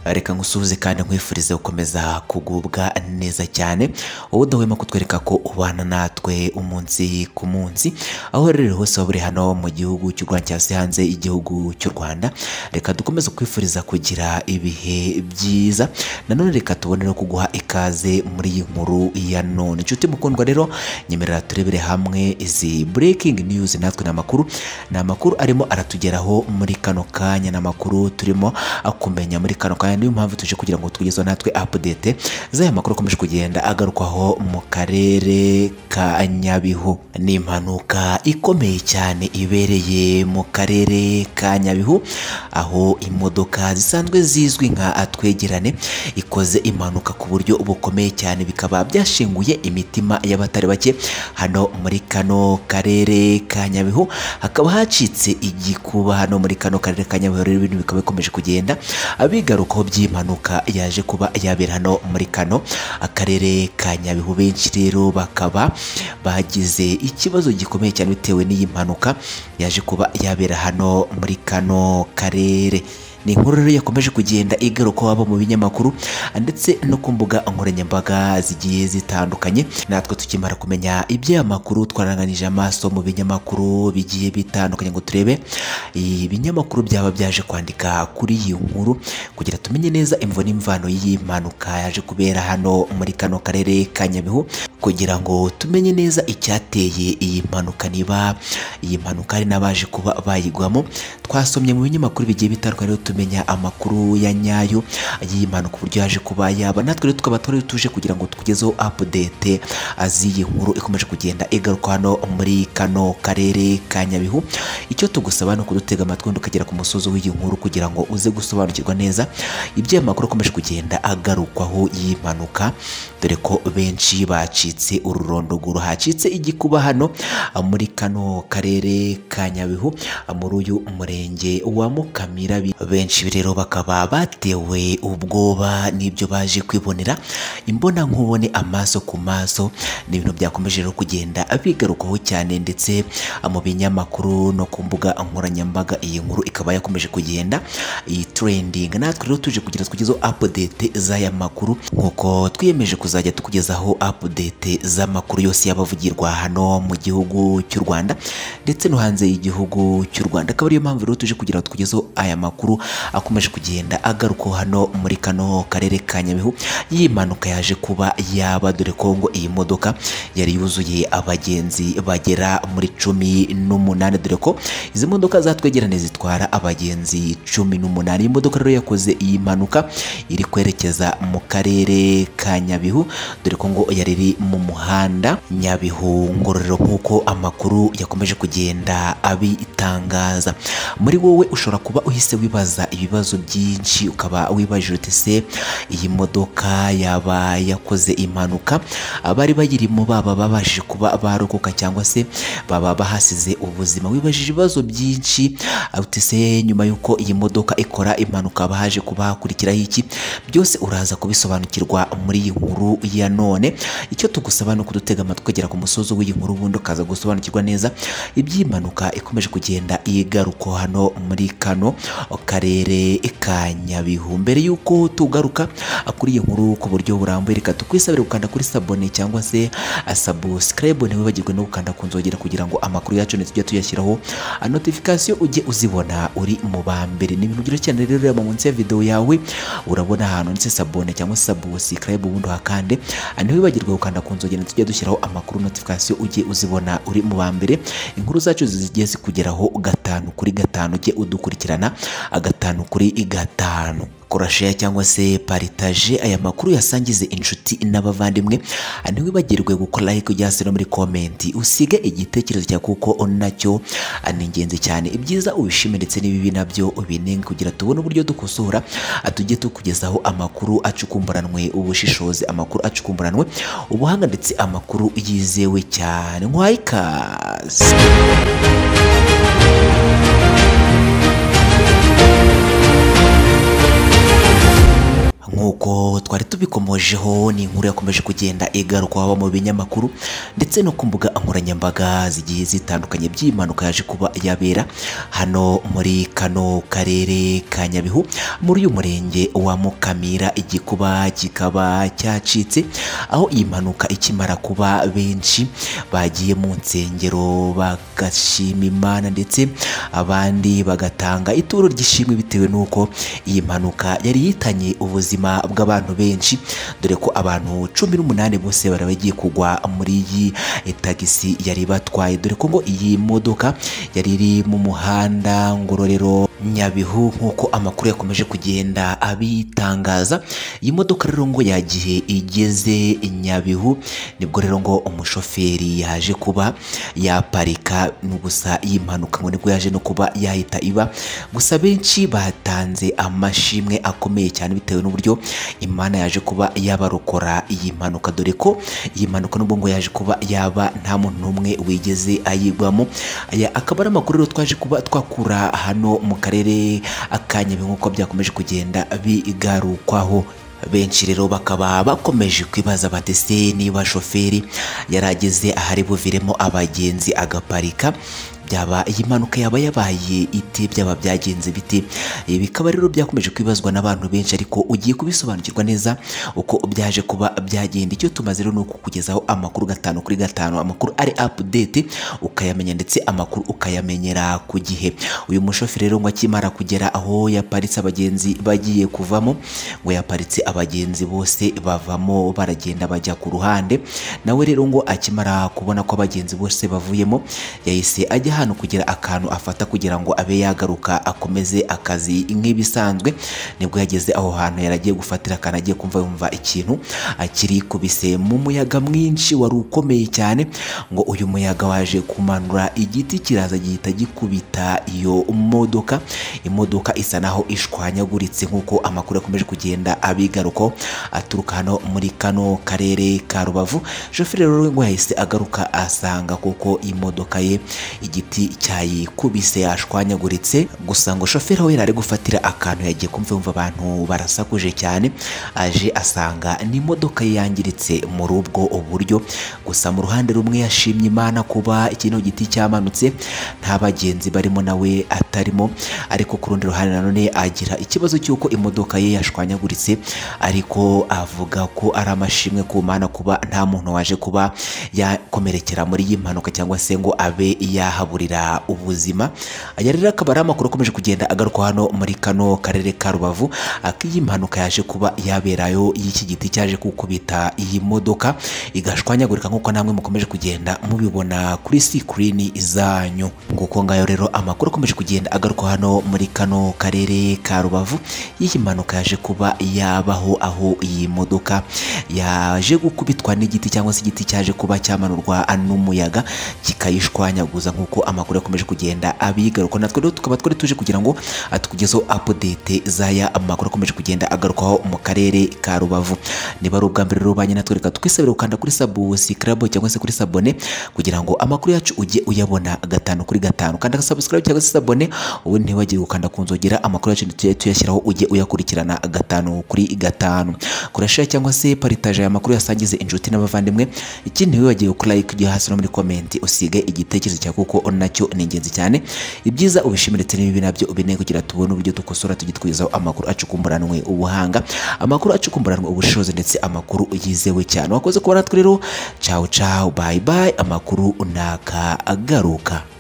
reka ngusuhuze kandi nkwifurize gukomeza kugubwa neza cyane wowe udahwema kutwereka ko ubana natwe umunsi ku munsi aho rero hose waba uri hano mu gihugu cy'u Rwanda cyangwa se hanze y'igihugu cy'u Rwanda reka dukomeze kwifuriza kugira ibihe byiza nanone reka tubone no kuguha ikaze muri iyi nkuru ya none inshuti mukundwa rero nyemerera turebere hamwe izi breaking news natwe ni amakuru ni amakuru arimo aratugeraho muri kano kanya ni amakuru turimo kumenya muri kano kanya niyo mpamvu tuje kugira ngo tugezeho natwe update z'aya makuru akomeje kugenda agarukwaho mu karere ka Nyabihu ni impanuka ikomeye cyane ibereye mu karere ka Nyabihu aho imodoka zisanzwe zizwi nka twegerane ikoze impanuka ku buryo bukomeye cyane bikaba byashinguye imitima y'abatari bake hano muri kano karere ka Nyabihu hakaba hacitse igikuba hano muri kano karere ka Nyabihu rero ibintu bikaba bikomeje kugenda abigarukaho by'impanuka yaje kuba yabera hano muri kano akarere ka Nyabihu benshi rero bakaba bagize ikibazo gikomeye cyane bitewe n'iyi mpanuka yaje kuba yabera hano muri kano karere ni inkuru rero yakomeje kugenda igaruka waba mu binyamakuru ndetse no ku mbuga nkoranyambaga zigiye zitandukanye natwe tukimara kumenya iby'aya makuru twaranganije amaso mu binyamakuru bigiye bitandukanye ngo turebe ibinyamakuru byaba byaje kwandika kuri iyi nkuru kugira tumenye neza imvo n'imvano y'iyi mpanuka yaje kubera hano muri kano karere ka Nyabihu kugira ngo tumenye neza icyateye iyi mpanuka niba iyi mpanuka hari n'abaje kuba bayigwamo twasomye mu binyamakuru bigiye bitandukanye tumenya amakuru ya nyayo y'iyi mpanuka uburyo yaje kuba yaba natwe rero tukaba twari tuje kugira ngo tugezeho update aziyi nkuru ikomeje kugenda igaruka hano muri kano karere ka Nyabihu icyo tugusaba ni ukudutega amatwi tukagera ku musozi w'iyi nkuru kugira ngo uze gusobanukirwa neza ibyo amakuru akomeje kugenda agarukwaho iyi mpanuka dore ko benshi bacitse ururondoguru hacitse igikuba hano muri kano karere ka Nyabihu muri uyu murenge wa Mukamira benshi rero bakaba batewe ubwoba n'ibyo baje kwibonera imbona nkubone amaso ku maso ni ibintu byakomeje rero kugenda bigarukaho cyane ndetse mu binyamakuru no ku mbuga nkoranyambaga iyi nkuru ikaba yakomeje kugenda iyi trending natwe rero tuje kugira tugezeho update z'aya makuru nk'uko twiyemeje kuzajya tukugezaho update z'amakuru yose y'abavugirwa hano mu gihugu cy'u Rwanda ndetse no hanze y'igihugu cy'u Rwanda akaba ariyo mpamvu rero tuje kugira tukugezeho aya makuru akomeje kugenda agaruka hano muri kano karere ka Nyabihu yimanuka yaje kuba yaba dore ko ngo iyi modoka yari yuzuye abagenzi bagera muri cumi n'umunani dore ko izi modoka zatwegerane zitwara abagenzi cumi n'umunani iyi modoka rero yakoze iyi mpanuka iri kwerekeza mu karere ka Nyabihu dore ko ngo yari iri mu muhanda Nyabihu ngororero nk'uko amakuru yakomeje kugenda abitangaza muri wowe ushobora kuba uhise wibaza ibibazo byinshi ukaba wibajije uti se iyi modoka yaba yakoze impanuka abari bayirimo baba babashije kuba barokoka cyangwa se baba bahasize ubuzima wibajije ibibazo byinshi uti se nyuma y'uko iyi modoka ikora impanuka bahaje kuba hakurikiraho iki byose uraza kubisobanukirwa muri iyi nkuru ya none icyo tugusaba ni ukudutega amatwi ukagera ku musozi w'iyi nkuru ubundi ukaza gusobanukirwa neza iby'impanuka ikomeje kugenda igaruka hano muri kano karere ka Nyabihu mbere y'uko tugaruka kuri iyi nkuru ku buryo burambuye reka tukwisabire gukanda kuri sabone cyangwa se subscribe ntiwibagirwe no gukanda ku nzogera kugira ngo amakuru yacu tujye tuyashyiraho notification ujye uzibona uri mu ba mbere ni ibintu byiza cyane rero reba munsi ya video yawe urabona ahantu ndetse sabone cyangwa se subscribe ubundi hakande ntiwibagirwe gukanda ku nzogera tujye dushyiraho amakuru notification ujye uzibona uri mu ba mbere inkuru zacu zigiye zikugeraho gatanu kuri gatanu ujye udukurikirana agatanu kuri gatanu korasheya cyangwa se paritaje aya makuru yasangize inshuti n'abavandimwe ntiwibagirwe gukora like ujya hasi no muri komenti usige igitekerezo cya kuko nacyo ni ingenzi cyane ibyiza ubishime ndetse n'ibibi nabyo ubinenge kugira tubone uburyo dukosora tujye tukugezaho amakuru acukumburanwe ubushishozi amakuru acukumburanwe ubuhanga ndetse amakuru yizewe cyane nkwaye ikaze tubikomojeho ni inkuru yakomeje kugenda igarukwaho mu binyamakuru ndetse no ku mbuga nkoranyambaga zigiye zitandukanye by'impanuka yaje kuba yabera hano muri kano karere ka Nyabihu muri uyu murenge wa Mukamira igikuba kikaba cyacitse aho iyi mpanuka ikimara kuba benshi bagiye mu nsengero bagashima Imana ndetse abandi bagatanga ituro ry'ishimwe bitewe n'uko iyi mpanuka yari yitanye ubuzima bw'abantu benshi dore ko abantu cumi n'umunani bose bari bagiye kugwa muri iyi tagisi yari batwaye dore ko ngo iyi modoka yari iri mu muhanda ngororero Nyabihu nk'uko amakuru yakomeje kugenda abitangaza iyi modoka rero ngo yagiye igeze i Nyabihu nibwo rero ngo umushoferi yaje kuba yaparika ni gusa iyi mpanuka ngo nibwo yaje no kuba yahita iba gusa benshi batanze amashimwe akomeye cyane bitewe n'uburyo Imana yaje kuba yabarokora iyi mpanuka dore ko iyi mpanuka nubwo ngo yaje kuba yaba nta muntu n'umwe wigeze ayigwamo aya akaba ari amakuru rero twaje kuba twakura hano mu karere ka Nyabihu nk'uko byakomeje kugenda bigarukwaho benshi rero bakaba bakomeje kwibaza batese niba shoferi yarageze ahari buviremo abagenzi agaparika byaba iyi mpanuka yaba yabaye ite byaba byagenze bite Ibi bikaba rero byakomeje kwibazwa n'abantu benshi ariko ugiye kubisobanukirwa neza uko byaje kuba byagenda icyo tumaze rero ni ukukugezaho amakuru gatanu kuri gatanu amakuru ari update ukayamenya ndetse amakuru ukayamenyera ku gihe uyu mushoferi rero ngo akimara kugera aho yaparitse abagenzi bagiye kuvamo ngo yaparitse abagenzi bose bavamo baragenda bajya ku ruhande nawe rero ngo akimara kubona ko abagenzi bose bavuyemo yahise ajya hano kugira akantu afata kugira ngo abe yagaruka akomeze akazi nk'ibisanzwe nibwo yageze aho hantu yaragiye gufatira akantu agiye kumva yumva ikintu akiri kubise mu muyaga mwinshi wari ukomeye cyane ngo uyu muyaga waje kumanura igiti kiraza gihita gikubita iyo modoka imodoka isa naho ishwanyaguritse nk'uko amakuru yakomeje kugenda abigaruko aturuka hano muri kano karere ka rubavu shoferi rero ngo yahise agaruka asanga kuko imodoka ye igiti cyayikubise yashwanyaguritse gusa ngo shoferi we yari gufatira akantu yagiye kumva yumva abantu barasakuje cyane aje asanga n'imodoka ye yangiritse muri ubwo buryo gusa mu ruhande rumwe yashimye imana kuba kino giti cyamanutse nta bagenzi barimo nawe atarimo ariko ku rundi ruhande nanone agira ikibazo cy'uko imodoka ye yashwanyaguritse ariko avuga ko ari amashimwe ku mana kuba nta muntu waje kuba yakomerekera muri iyi mpanuka cyangwa se ngo abe ya yahaburira ubuzima aya rero akaba ari amakuru akomeje kugenda agaruka hano muri kano karere ka rubavu ak'iyi mpanuka yaje kuba yaberayo y'iki giti cyaje kukubita iyi modoka igashwanyagurika nk'uko namwe mukomeje kugenda mubibona kuri sikirini zanyu nguko ngayo rero amakuru akomeje kugenda agaruka hano muri kano karere ka rubavu y'iyi mpanuka yaje kuba yabaho aho iyi modoka yaje gukubitwa n'igiti cyangwa se igiti cyaje kuba cyamanurwa n'umuyaga kikayishwanyaguza nk'uko amakuru yakomeje kugenda abigaruka natwe rero tukaba twari tuje kugira ngo atukugezeho update z'aya amakuru akomeje kugenda agarukaho mu karere ka rubavu niba ari ubwa mbere rero banye natwe reka tukwisabira gukanda kuri subscribe cyangwa se kuri sabone kugira ngo amakuru yacu ujye uyabona gatanu kuri gatanu kanda subscribe cyangwa se sabone ubundi ntibagire gukanda ku nzogera amakuru yacu tujye tuyashyiraho ujye uyakurikirana gatanu kuri gatanu kurashira cyangwa se paritaje aya makuru yasangize inshuti n'abavandimwe ikindi ntiwibagiwe kuri like ujye hasi no muri komenti usige igitekerezo cyawe kuko nacyo ni ingenzi cyane ibyiza ubishimire ndetse n'ibibi nabyo ubine kugira tubone uburyo dukosora tugitwizaho amakuru acukumburanwe ubuhanga amakuru acukumburanwe ubushobozi ndetse amakuru yizewe cyane wakoze kuba natwe rero cawu cawu bayi bayi amakuru naka agaruka